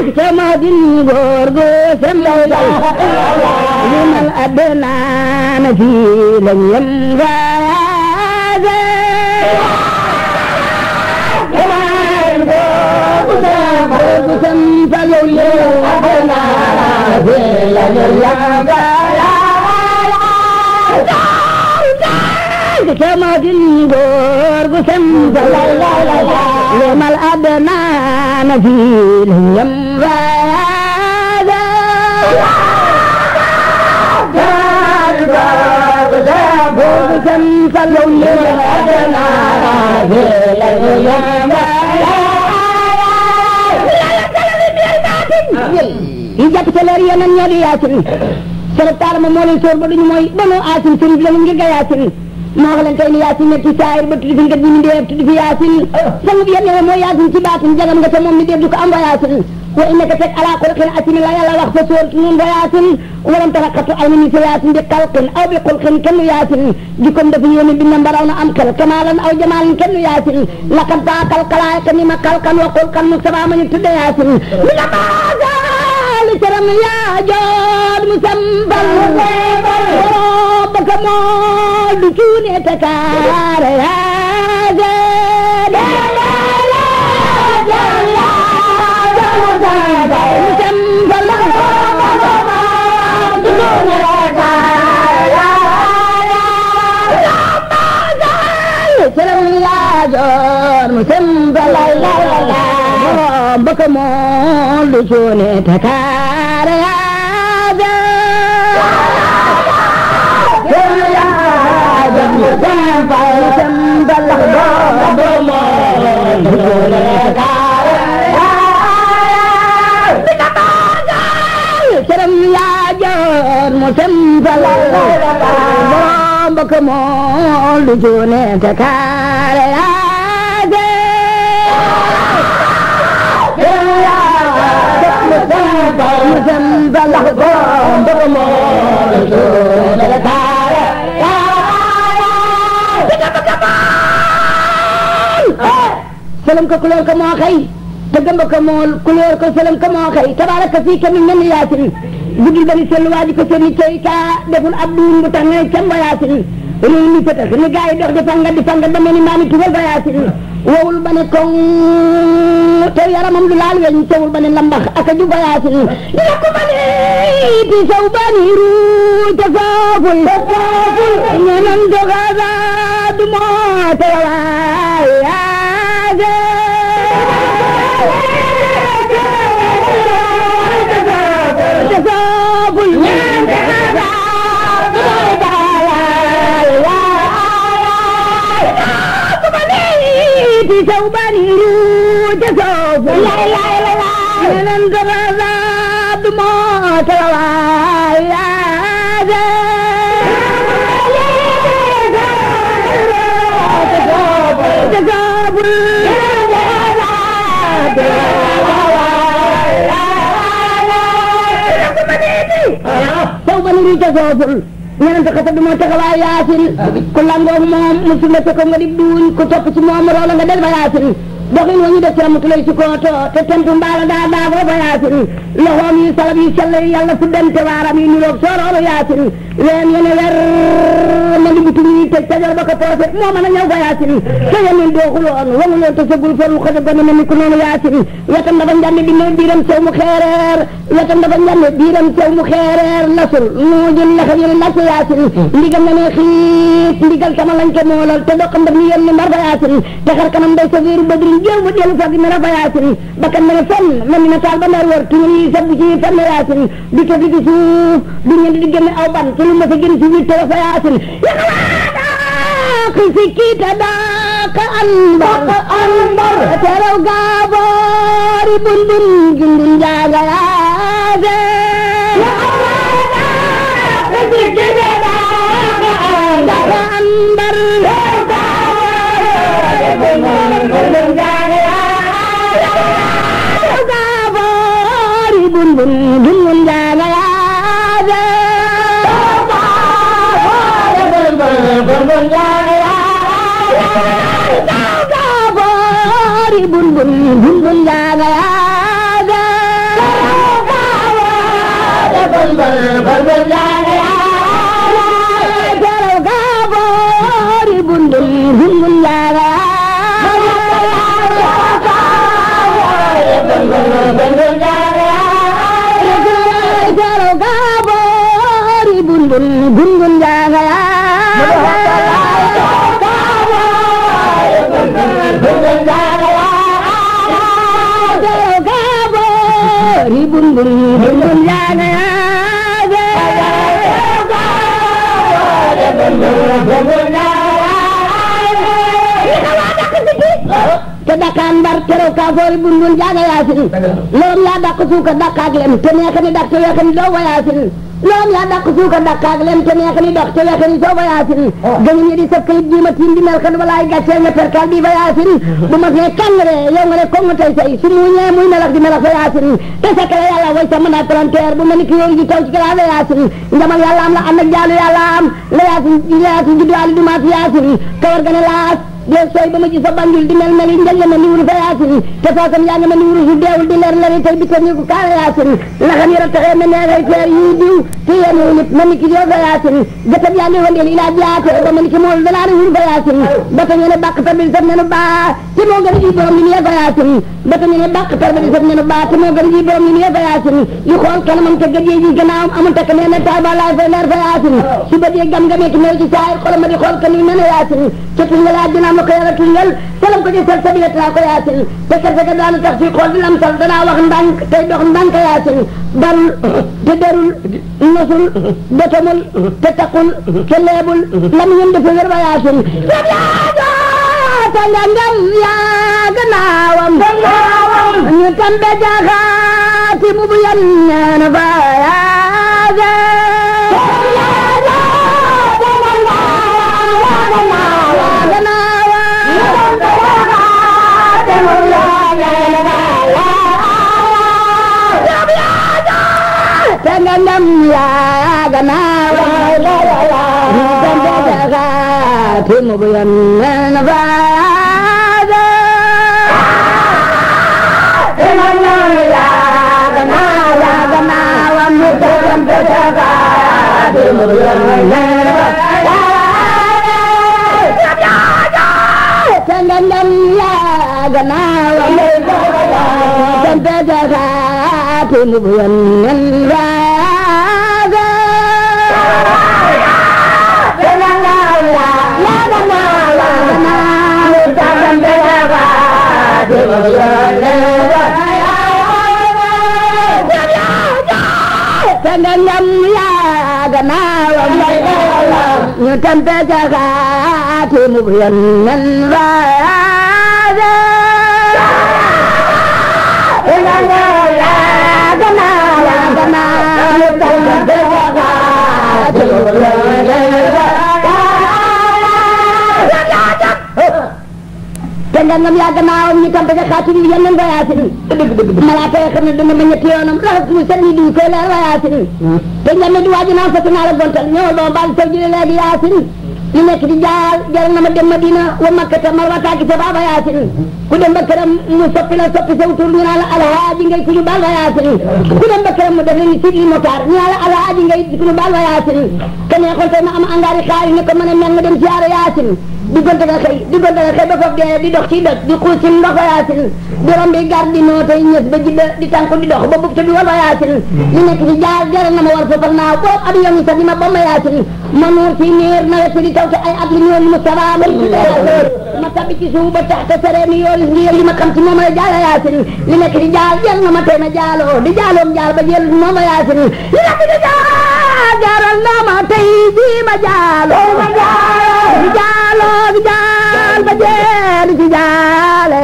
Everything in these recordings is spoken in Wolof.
sama din góor gu sembal limal adnaan fi lañ yem waaye góor gu sembal limal adnaan fi lañ yem sama din góor gu sembal limal adnaan fi lañ yem waaye yi jàpp ca leer yeneen ñoo di yaasin sërëb taala ma moo leen sóor ba duñu mooy banu aasin sërif la mu ngir ga yaasin moo wax leen tey ni yaasin ne ci saayir ba tuddi fi ngeen ñu ndee tuddi fi yaasin sangub yéen ñoo mooy yaasin ci baatin jagam nga te moom mi dee du ko am wa yaasin wa innaka teg ala xulqin asimi la yàlla wax fa sóor nun wa yaasin walam taraxatu ay ni fi yaasin bi xalqin aw bi xulqin kenn yaasin jikkoom dafa yéene bi na mbaraw na am xel kamaalan aw jamaalin kenn yaasin laqad baakal xalaayka ni ma xalqan wa xulqan mu sabaa ma ñu tudde yaasin mi nga baagaali caram yaa jood mu sambal baka mool du cuune te kaare yaasin Salam la jor mu sembal la la la baka mool du cuune te kaare Salam la jor mu sembal la baka mool du cuune te kaare salam ko couleur ko moo xëy te gëmba ko mool couleur ko salam ko moo xëy tabaraka fii ka min nen yaasin guddul bani sell waa ji ko seen i tey kaa deful ab duun bu tax nga camba yaasin réew mi fëtax ni gars yi dox di fangat di fangat ba mel ni maami tugal ba yaasin wowul ba ne koŋ te yaramam du laal weñ tewul ba ne lambax ak a juba yaasin yokku ba ne ti saw ba ni ruu te sooful ñeneen dogaza du moo te waay yaasin te sooful ñeneen dogaza ti saw bani ruu te sooful ñeneen dogaza du moo te waay saw bani ruu te sooful ñeneen xasa du moo taxawaay yaasin ku langoog moom musul la ko nga di duuñ ku topp ci moom roola nga del ba yaasin doxin wa ñu def ci ramatulay si kooto te tentu mbaala daa daagoo ba yaasin loxoom yi salab yi sell yàlla fu dente waaram yi niroog sooroolu yaasin ween yene wer na di butum yi tëj tajor ba ko poose moo mën a ñëw ba yaasin te yemin dooxuloon wanguloon te sëggul ferul xëse gone mel ni ku noonu yaasin wetam dafa njande di ne biiram sew mu xeereer wetam dafa njande biiram sew mu xeereer lasul nuujul lexam yene nas yaasin ndigal na ne xiit ndigal tama lañ ko moolal te doxam daf ni yenn mbar ba yaasin te xar kanam day sa wéeru badrin jéew ba dellu fag mera ba yaasin bakkan mene fenn mel ni na taal ba ndar wër tuñu yi sabbu ci fenn yaasin du tëf li ci suuf du ñeent di génne aw ban te lu ma sa gën si witte fa yaasin yaqawaada si kiita daaka anbar anbar teraw gaaboori bun bun jundun jaaga yaase daaka anbar gaaboori bun bun jundun jaaga yaase gaaboori bun bun bun bun jaaga yaase Jaraw gaabori bundul gungun jaaga Jaraw gaabori bundul gungun jaaga Jaraw gaabori bundul gungun jaaga te dakaan mbar terew ka foori bundul jaaga yaasin loom yaa dàq suuka dàqaak lem te neex ni dak te weex ni doo wa yaasin loom yaa dàq suuka dàqaak lem te neex ni dox te weex ni soo wa yaasin gañu ñi di sa këyit jiima tiim di mel kan walaay gàcceel nga perkal bi fa yaasin bu ma fee kàngre yow nga ne ko nga tey say su muuñee muy melax di melax fa yaasin te sa kala yàlla way sa mën a palanteer bu ma ni ki yooyu ji taw ci kala fa yaasin njamal yàlla am la am ak jaalu yàlla am la yaasin la yaasin judduwaali du maat yaasin kawar ga ne laas dee sooy ba ma gis sa banjul di mel mel yi njël ma ni wuru fa yaasin te faasam yaa ngi ma ni wuru su deewul di leer leer tey bitam ñu ko kaara yaasin laxam yi rattaxee ma neexay feer yi diw te yéen nit ma ni ki yoo fa yaasin gëtam yaa ngi wandeel ilaa jaate ba ma ni ki mool danaa ne wuru fa yaasin ba ta ñu ne bàq tar bi saf nenu baa te moo gën a ji borom li mu yee fa yaasin ba ta ñu ne bàq tar bi saf nenu baa te moo gën a ji borom li mu yee fa yaasin yu xool kanamam te gëjee ji gannaawam amul takk nee na taay ba laay fay leer fa yaasin su ba dee gam gamee ki new ci saay xolam ma di xool kan yu mene yaasin ca tuñ nga laa dinaam la ko yàlla tuñal salam ko ci sal sabila taa ko yaasin te kese ga daanu tax ci xool di lam sal danaa wax ndànk tey dox ndànk yaasin barul te derul nosul dotamul te taqul te leebul lam ñun dafa wér ba yaasin yab yaaga te nga ngam yaa gannaawam ñu tambe jaxaati mu bu yan ñeena fa yaaga Tengandam ya ganawa Tengandam ya Timu buyan nafada Tengandam ya ganawa Ganawa Tengandam ya Timu buyan nafada Tengandam ya ganawa Tengandam ya Timu buyan nafada Tengandam ya ganawam ñu tampe jaxaati mu buyan nan raada Tengandam ya ganawam ganawam ñu tampe jaxaati mu buyan nan raada te nga ngam yaa gannaawam ñu tam daga xaati ñu yenn nga yaasin malaaka yi xam ne dana ma ñetti yoonam raxas mu seen yi diw koy leer wa yaasin te nga ne di waaji naan fas naa la gontal ñëwal ba baal taw jële léegi yaasin li nekk di jaal jaral na ma dem Madina wa Makkata marwataaki sa baaba yaasin ku dem ba këram mu soppi la soppi sa tur ñu naan la alhaaji ngay ku ñu baal wa yaasin ku dem ba këram mu def la ni Sidi Motar ñu naan la alhaaji ngay ku ñu baal wa yaasin te neexoon tey ma am angaari xaari ne ko mën a mel nga dem siyaare yaasin diggante nga xëy diggante nga xëy ba foofu dee di dox ci dëkk di xuus ci ndox wa yaasin di rombi gar di noo tey ñës ba jidda di tànku di dox ba bub te bi war wa yaasin li nekk ci jaar jaral na ma war foofu naaw boobu avion yi sax di ma bomba yaasin ma nuur ci niir nawet di taw te ay at li ñool mu sabaa ma ma tabbi ci suuf ba tax te seree ni yoolu ngir li ma xam ci moom la jaala yaasin li nekk di jaar jël na ma tey ma jaaloo di jaaloom jaal ba jël moom la yaasin li nekk di jaar jaral na ma tey ji ma jaaloo ma jaaloo di jaaloo di jaal ba jël ci jaale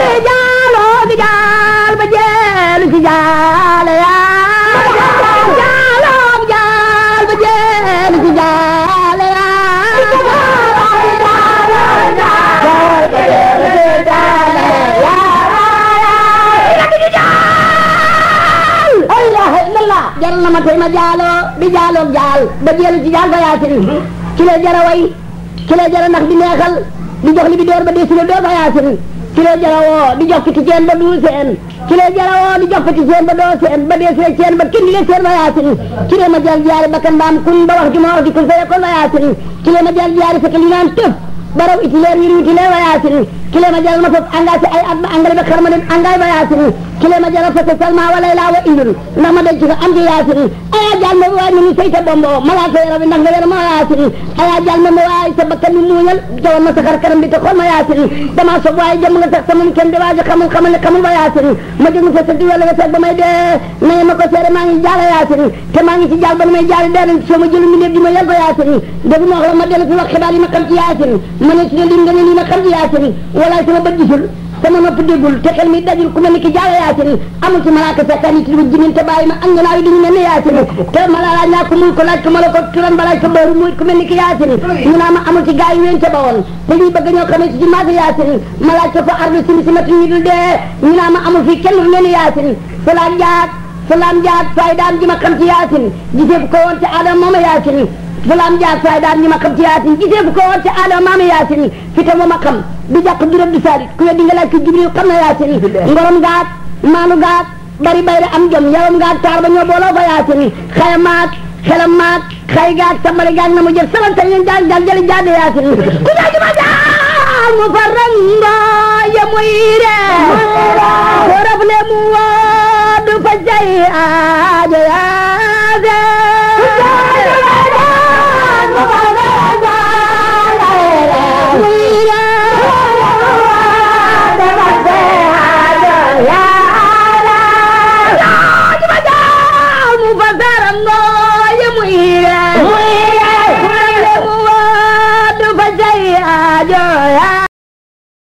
Yeah. keroog jaal ba jeelu ci jaal ba yaasin ci la jara way ci la jara ndax di neexal di jox li bi door ba desi la door ba yaasin ci la jara woo di jox fiti ceen ba duu seen ci la jara woo di jox fiti ceen ba doo seen ba desi la ceen ba kin di le seen ba yaasin ci la ma jal jaari bakkan mbaam kun ba wax ju ma wax di kun fere kon ba yaasin ci la ma jal jaari fekk li naan tëf baraw iti leer wir witi leer ba yaasin ci la ma jal ma foof engagé ay at ba engrais ba xarma dem engrais ba yaasin ci la ma jal fekk salma wala laa wa indul ndax ma denc ko am di yaasin aya jal ma waay ni say sa bombo malaaka yaram bi ndax nga wer ma yaasin aya jal ma waay sa bakkan bi muñal jawal ma sa xar kanam bi te xool ma yaasin dama sob waaye jëm nga tax sama kenn di waaj xamul xamal ne xamul ba yaasin ma jóg fa sa di wala nga seet ba may dee nañu ma ko seere maa ngi jaala yaasin te maa ngi ci jaal ba nu may jaali dee nañ soo ma jëlu mi léegi ma yel ko yaasin dégg ma wax la ma dellu fi wax xibaar yi ma xam ci yaasin ma ne si ne lim nga ne lii ma xam ci yaasin walaay sama bët gisul sama nopp déggul te xel mi dajul ku mel ni ki jaala yaasin amul ci malaaka sakkaan yi ci jinin te bàyyi ma am nganaaw yi duñu mel ni yaasin te ma la laaj naa ko muy ko laaj ko ma la ko turan ba laaj ko bëru muy ku mel ni ki yaasin ñu naa ma amul ci gaa yi ween te ba woon te ñuy bëgg ñoo xamee ci ci maasa yaasin ma laaj ko fa ardu simi simati ñu dul dee ñu naa ma amul fii kenn lu mel ni yaasin fulaan jaag fulaan jaag fay daan ji ma xam ci yaasin gisee ko woon ci aadama mooma yaasin fulaan jaag fay daan ji ma xam ci yaasin gisee ko woon ci aadama maama yaasin fi te mooma xam du jàpp du rëbb du saalit ku weddi nga laaj ko jibril xam na yaasin ngorom gaat maanu gaat bari bayre am jom yaram gaat taar ba ñoo booloo fa yaasin xayam maat xelam maat xay gaat sabari gaat na mu jëf saban tañ leen jaag jaag jëli jaade yaasin ku jaaji ma jaag mu farrango ya muy ree ko raf le mu woo du fa jay aajo yaa